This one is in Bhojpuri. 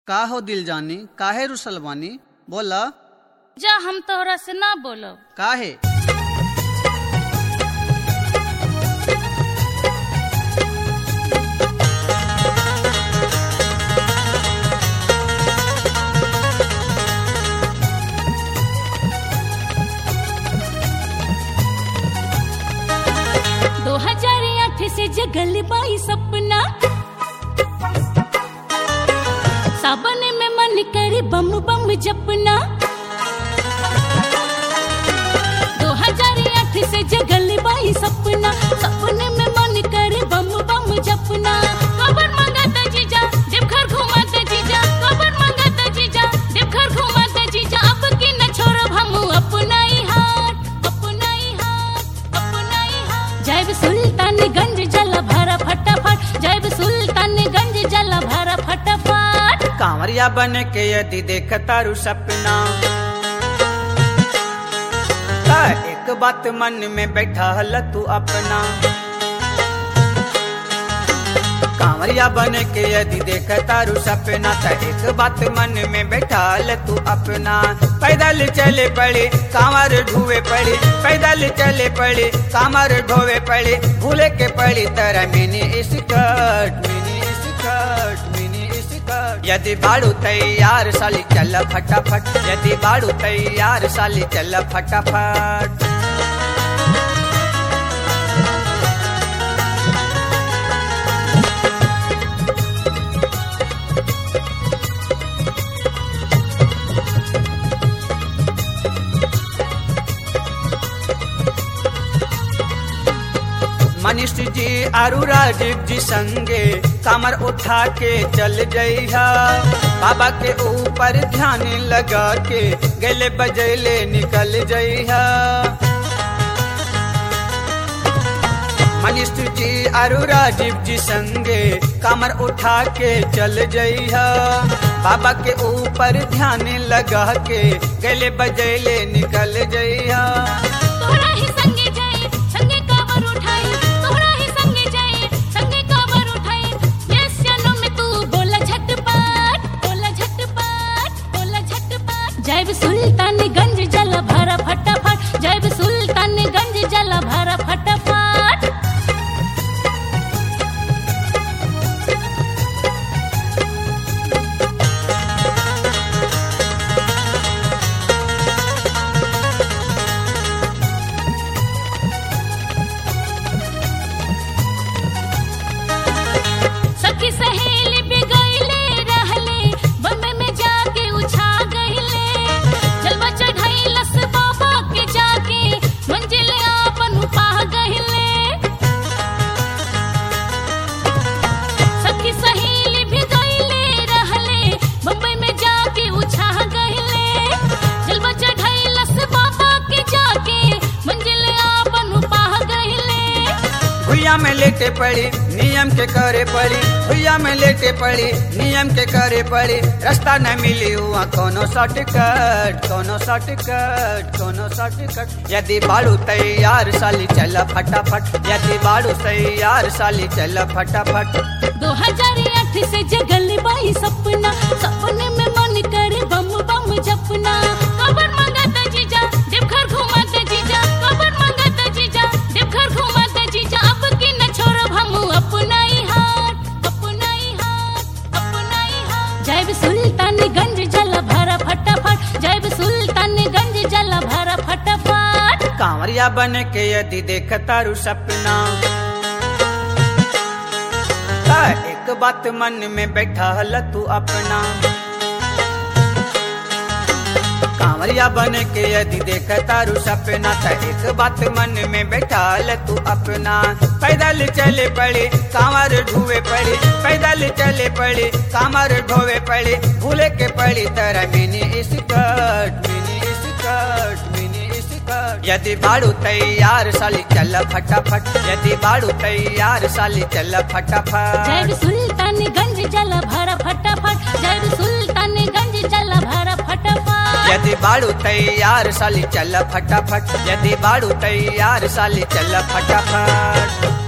का हो दिल जानी काहे रुसल बानी बोला जा हम तोहरा से ना बोलब काहे दो हजार आठ से जगल बाई सपना सावन में मन करे बम बम जपना दो हजार आठ से जगल बाई सपना सपने में मन करे बम बम जपना कबर मंगत जीजा जब घर घुमात जीजा कबर मंगत जीजा जब घर घुमात जीजा अब की न छोड़ब हम अपना ही हाथ अपना ही हाथ अपना ही हाथ जैब सुल्तानगंज जल भरा फटाफट जैब सुल्तानगंज जल भरा फटाफट कांवरिया बन के यदि देख तारू सपना ता एक बात मन में बैठा हल तू अपना कांवरिया बन के यदि देख तारू सपना ता एक बात मन में बैठा हल तू अपना पैदल चले पड़े कांवर ढुए पड़े पैदल चले पड़े कांवर ढोवे पड़े भूले के पड़ी तरह mini skirt mini skirt mini skirt यदि बाड़ू तैयार साली चल फटाफट यदि बाड़ू तैयार साली चल फटाफट मनीष जी आरु राजीव जी संगे कमर उठा के चल जइहा बाबा के ऊपर ध्यान लगा के गले बजैले निकल जइहा मनीष जी आरु राजीव जी संगे कमर उठा के चल जइहा बाबा के ऊपर ध्यान लगा के गले बजैले निकल जइहा तोहरा ही संगे जाए संगे काबर उठाई तोहरा ही संगे जाए संगे काबर उठाई यस चलो में तू बोला झटपट बोला झटपट बोला झटपट जैब सुल्तानगंज जल भरा फटाफट जैब सुल्तानगंज जल भरा फटाफट सखी सहेली बिगैले रहले बम्बे में जाके उछा गईले जलवा चढ़ैलस बाबा के जाके मंजिल आपन पा गईले सखी सहेली बिगैले रहले बम्बे में जाके उछा गईले जलवा चढ़ैलस बाबा के जाके मंजिल आपन पा गईले भुइया में लेटे पड़ी नियम के करे पड़ी भुइया में लेटे पड़ी नियम के करे पड़ी रास्ता न मिली हुआ कोनो शॉर्टकट कोनो शॉर्टकट कोनो शॉर्टकट यदि बाड़ू तैयार साली चल फटाफट यदि बाड़ू तैयार साली चल फटाफट दो हजार आठ से जगल बाई सपना सपने में मन करे बम बम जपना कबर मंगत जीजा जब घर घुमात जीजा कबर मंगत जीजा जब घर घुमात जीजा अब की न छोड़ब हम अपना ही हाथ अपना ही हाथ अपना ही हाथ जैब सुल्तानगंज जल भरा फटाफट जैब सुल्तानगंज जल भरा फटाफट कांवरिया बन के यदि देख तारू सपना ता एक बात मन में बैठा हल तू अपना कांवरिया बन के यदि देख तारू सपना ता एक बात मन में बैठा हल तू अपना पैदल चले पड़े कांवर ढुए पड़े पैदल चले पड़े कांवर ढोवे पड़े भूले के पड़ी तरह mini skirt mini skirt mini skirt यदि बाड़ू तैयार साली चल फटाफट यदि बाड़ू तैयार साली चल फटाफट जैब सुल्तानगंज जल भरा फटाफट जैब सुल्तानगंज जल भरा फटाफट यदि बाड़ू तैयार साली चल फटाफट यदि बाड़ू तैयार साली चल फटाफट